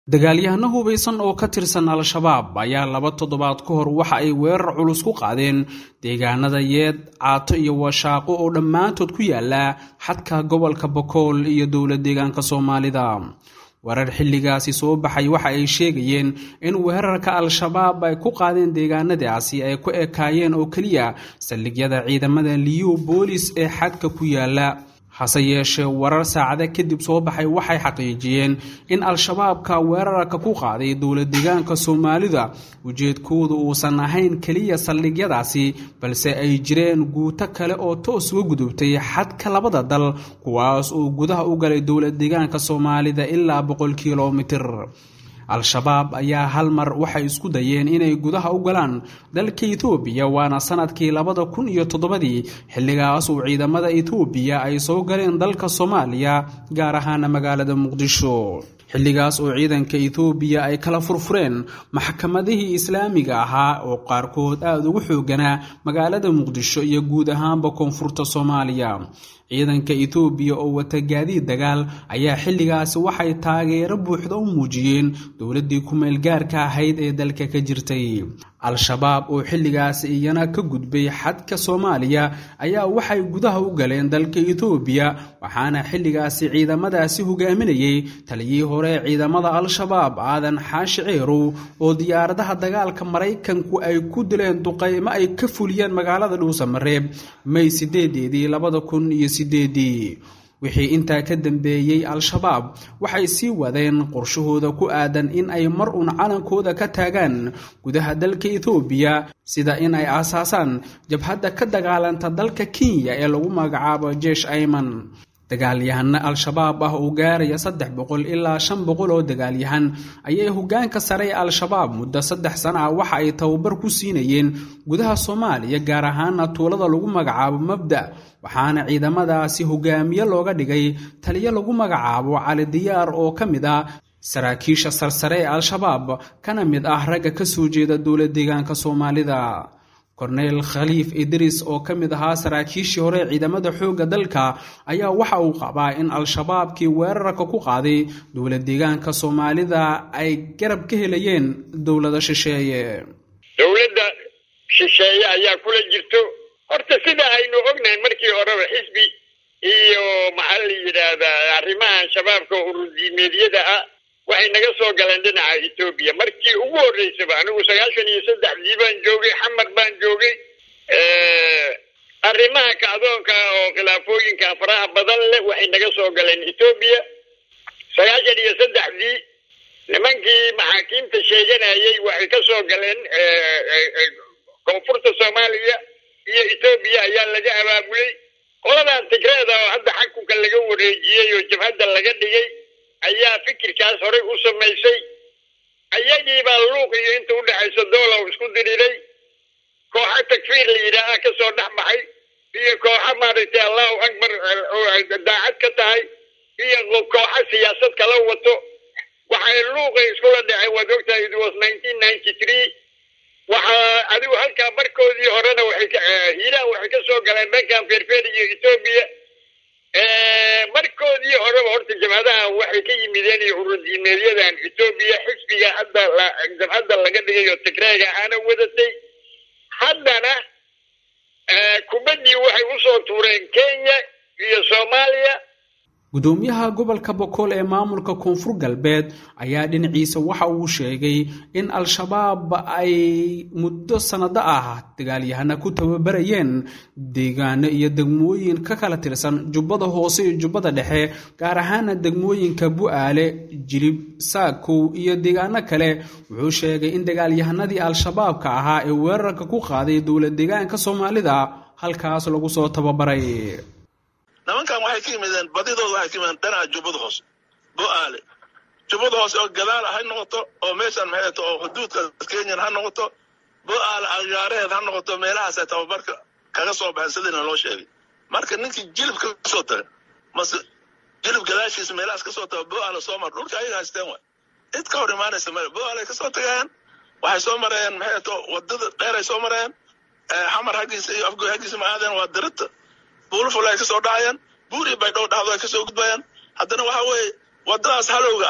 dagaalyahano hubaysan oo ka tirsan al-shabaab ayaa laba toddobaad ka hor waxa ay weerar culus ku qaadeen deegaanada yeed caato iyo washaaqo oo dhammaantood ku yaala xadka gobolka bokool iyo dowla deegaanka soomaalida warar xilligaasi soo baxay waxa ay sheegayeen in weerarka al-shabaab ay ku qaadeen deegaanadaasi ay ku ekaayeen oo keliya saldhigyada ciidamada liyu boolis ee xadka ku yaala hase yeeshee warar saacada kadib soo baxay waxay xaqiijiyeen in al-shabaabka weerarka ku qaaday dowla deegaanka soomaalida ujeedkoodu uusan ahayn keliya saldhigyadaasi balse ay jireen guuto kale oo toos uga gudubtay xadka labada dal kuwaas oo gudaha u galay dowla deegaanka soomaalida ilaa boqol kilomitir al-shabaab ayaa hal mar waxay isku dayeen inay gudaha u galaan dalka etoobiya waana sanadkii labada kun iyo toddobadii xilligaas uu ciidamada etoobiya ay soo galeen dalka soomaaliya gaar ahaana magaalada muqdisho xilligaas oo ciidanka etoobiya ay kala furfureen maxkamadihii islaamiga ahaa oo qaarkood aada ugu xooganaa magaalada muqdisho iyo guud ahaanba koonfurta soomaaliya ciidanka etoobiya oo wata gaadiid dagaal ayaa xilligaasi waxay taageero buuxda u muujiyeen dowladdii ku-meel gaarka ahayd ee dalka ka jirtay al-shabaab oo xilligaasi iyana ka gudbay xadka soomaaliya ayaa waxay gudaha u galeen dalka etoobiya waxaana xilligaasi ciidamadaasi hogaaminayay taliyii hore ciidamada al-shabaab aadan xaashi ceerow oo diyaaradaha dagaalka maraykanku ay ku dileen duqaymo ay ka fuliyeen magaalada dhuusamareeb may sideedeedii labada kun iyo sideedii wixii intaa ka dambeeyey al-shabaab waxay sii wadeen qorshahooda ku aadan in ay mar uun calankooda ka taagaan gudaha dalka etoobiya sida in ay aasaasaan jabhadda ka dagaalanta dalka kenya ee lagu magacaabo jeesh ayman dagaalyahano al-shabaab ah oo gaaraya saddex boqol ilaa shan boqol oo dagaalyahan ayay hogaanka sare ee al-shabaab muddo saddex sana ah waxa ay tababar ku siinayeen gudaha soomaaliya gaar ahaana tuulada lagu magacaabo mabda waxaana ciidamadaasi hogaamiye looga dhigay taliyo lagu magacaabo cali diyaar oo ka mid ah saraakiisha sarsare ee al-shabaab kana mid ah ragga ka soo jeeda dowla deegaanka soomaalida korneyl khaliif idris oo ka mid ahaa saraakiishii hore ciidamada xoogga dalka ayaa waxa uu qabaa in al-shabaabkii weerarka ku qaaday dowla deegaanka soomaalida ay garab ka helayeen dowlada shisheeye dowladda shisheeye ayaa kula jirto horta sida aynu ognahay markii horeba xisbi iyo maxaa la yidhaahdaa arrimahan shabaabka urudiimeedyada ah waxay naga soo galeen dhinaca etoobiya markii ugu horreysaba anigu sagaashan iyo saddexdii baan joogay xamar baan joogay arrimaha kacdoonka oo khilaafooyinka faraha badan leh waxay naga soo galeen etoobiya sagaashan iyo saddexdii nimankii maxaakiimta sheeganayay waxay ka soo galeen koonfurta soomaaliya iyo etoobiya ayaa laga abaabulay qoladan tigreeda oo hadda xakunka laga wareejiyey oo jabhadda laga dhigay ayaa fikirkaas horey u samaysay ayagii baa luuq iyo inta u dhexaysa doolow isku diriiray kooxo takfiir la yidhaaha ka soo dhex baxay iyo kooxo maaragtay allahu akbar daacad ka tahay iyo kooxo siyaasad kala wato waxay luuqay iskula dhaceen waad ogtahay it was nineteen ninety three waxaa adigu halkaa barkoodii horena waxay hiiraan waxay ka soo galeen dhankan feerfeer iyo etoobiya markoodii horeba horta jabhadaha waxay ka yimideen iyo urudiimeedyadan etoobiya xisbiga hadda jabhadda laga dhigay oo tigreega aana wadatay haddana kubaddii waxay usoo tuureen kenya iyo soomaaliya gudoomiyaha gobolka bokool ee maamulka koonfur galbeed ayaa dhinaciisa waxa uu sheegay in al-shabaab ay muddo sannado ah dagaalyahana ku tababarayeen deegaano iyo degmooyin ka kala tirsan jubbada hoose iyo jubbada dhexe gaar ahaana degmooyinka bu-aale jilib saakow iyo deegaano kale wuxuu sheegay in dagaalyahanadii al-shabaabka ahaa ee weerarka ku qaaday dowla deegaanka soomaalida halkaas lagu soo tababaray nimankan waxay ka yimideen badidooda waxay ka yimideen dhinaca jubbada hoose bo-aale jubbada hoose oo gadaal ha noqoto oo meeshaan maxay oo xuduudka kenyan ha noqoto bo-aale agaareheed ha noqoto meelahaasay tababarka kaga soo baxeen sidiina loo sheegay marka ninkii jilib ka soo taga mase jilib gadaashiisa meelahaas kasoo taga bo-aale soo mar dhulka ayaga haysteen waay cid ka hor imaanaysa male bo-aale kasoo tagayaan waxay soo mareen maxay to wadada dheeray soo mareen xamar haggiisa iyo afgoy haggiisa ma aadeen waa dirita buulaful ay ka soo dhacayaan buuri bay dhow dhacdo ay ka soo gudbayaan haddana waxa weeye waddadaas halowga ah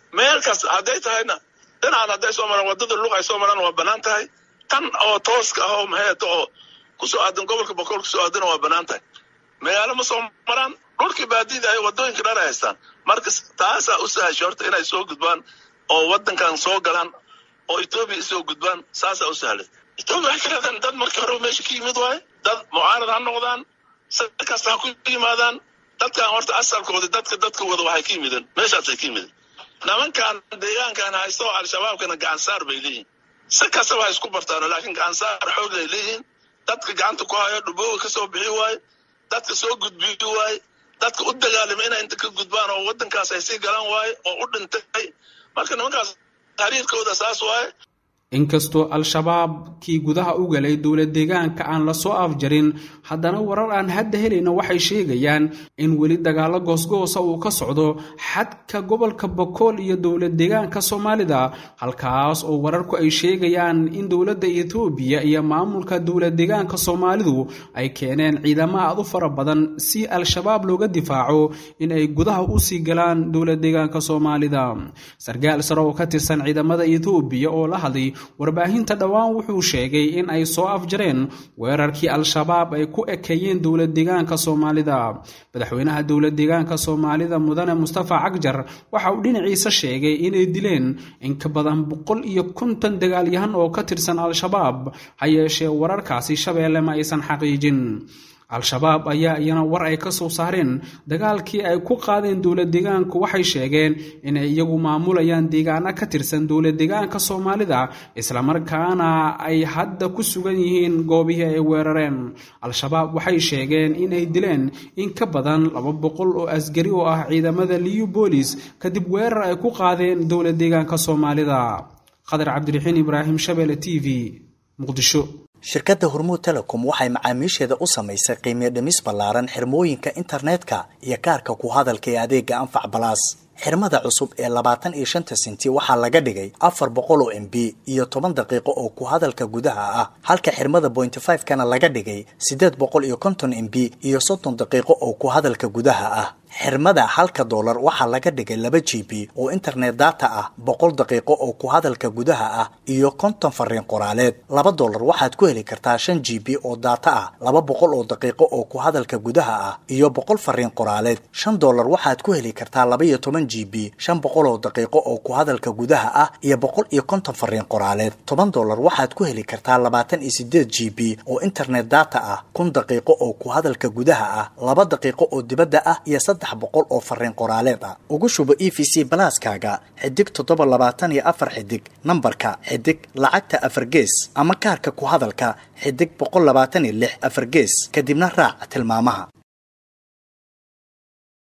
meel kas hadday tahayna dhinacan hadday soo maraan waddada lug ay soo maraan waa bannaan tahay tan oo tooska ah oo maxeeto oo kusoo aadan gobolka boqol kusoo aadana waa bannaan tahay magaalo ma soo maraan dhulkii baadida ay waddooyinka dhan ay haystaan marka taasaa u sahashay horta inay soo gudbaan oo waddankan soo galaan oo etoobiya isoo gudbaan saasaa u sahlay etoobiya waxay ka leedahan dad markii hore meesha ka yimid waaye dad mucaarad ha noqdaan si kasta ha ku yimaadaan dadkan horta asalkooda dadka dadka wada waxay ka yimideen meeshaasay ka yimideen nimankan deegaankan haysto al-shabaabkana gacansaar bay leeyihin si kastaba ha isku bartaan laakiin gacansaar xoog ay leeyihiin dadka gacanta ku hayo dhubooga ka soo bixi waaye dadka soo gudbiyi waaye dadka u dagaalama inay inta ka gudbaan oo waddankaas ay sii galaan waaye oo u dhintay marka nimankaas taariirkooda saas waaye inkastoo al-shabaab kii gudaha u galay dowlad deegaanka aan lasoo afjarin haddana warar aan hadda helayna waxay sheegayaan in weli dagaalo goosgoosa uu ka socdo xadka gobolka bokool iyo dowlad deegaanka soomaalida halkaas oo wararku ay sheegayaan in dowladda etoobiya iyo maamulka dowlad deegaanka soomaalidu ay keeneen ciidamo aad u fara badan si al-shabaab looga difaaco in ay gudaha usii galaan dowlad deegaanka soomaalida sarkaal sare oo ka tirsan ciidamada etoobiya oo la hadlay warbaahinta dhowaan wuxuu sheegay in ay soo afjareen weerarkii al-shabaab ay ku ekeeyeen dowlad deegaanka soomaalida madaxweynaha dowlad deegaanka soomaalida mudane mustafa cagjar waxa uu dhinaciisa sheegay inay dileen in ka badan boqol iyo konton dagaalyahan oo ka tirsan al-shabaab ha yeeshee wararkaasi shabeelle ma aysan xaqiijin al-shabaab ayaa iyana war ay ka soo saareen dagaalkii ay ku qaadeen dowlad deegaanku waxay sheegeen inay iyagu maamulayaan deegaano ka tirsan dowlad deegaanka soomaalida islamarkaana ay hadda ku sugan yihiin goobihii ay weerareen al-shabaab waxay sheegeen inay dileen in ka badan laba boqol oo asgari oo ah ciidamada liu boolis kadib weerar ay ku qaadeen dowlad deegaanka soomaalida qadar cabdiraxiin ibraahim shabeelle t v muqdisho shirkadda hormuud telecom waxay macaamiisheeda u samaysay qiimiyo dhimis ballaaran xirmooyinka internetka iyo kaarka ku hadalka ee adeega anfac balaas xirmada cusub ee labaatan iyo shanta senti waxaa laga dhigay afar boqol oo m b iyo toban daqiiqo oo ku hadalka gudaha ah halka xirmada bointy five kana laga dhigay siddeed boqol iyo konton m b iyo soddon daqiiqo oo ku hadalka gudaha ah xirmada halka doolar waxaa laga dhigay laba g b oo internet data ah boqol daqiiqo oo ku hadalka gudaha ah iyo konton fariin qoraaleed laba doolar waxaad ku heli kartaa shan g b oo data ah laba boqol oo daqiiqo oo ku hadalka gudaha ah iyo boqol fariin qoraaleed shan doolar waxaad ku heli kartaa laba iyo toban g b shan boqol oo daqiiqo oo ku hadalka gudaha ah iyo boqol iyo konton fariin qoraaleed toban doolar waxaad ku heli kartaa labaatan iyo sideed g b oo internet data ah kun daqiiqo oo ku hadalka gudaha ah laba daqiiqo oo dibadda ah iyo saddex boqol oo fariin qoraaleed ah ugu shubo e v c balaaskaaga xidig toddoba labaatan iyo afar xidig nambarka xidig lacagta afar gees ama kaarka ku hadalka xidig boqol labaatan iyo lix afar gees kadibna raac tilmaamaha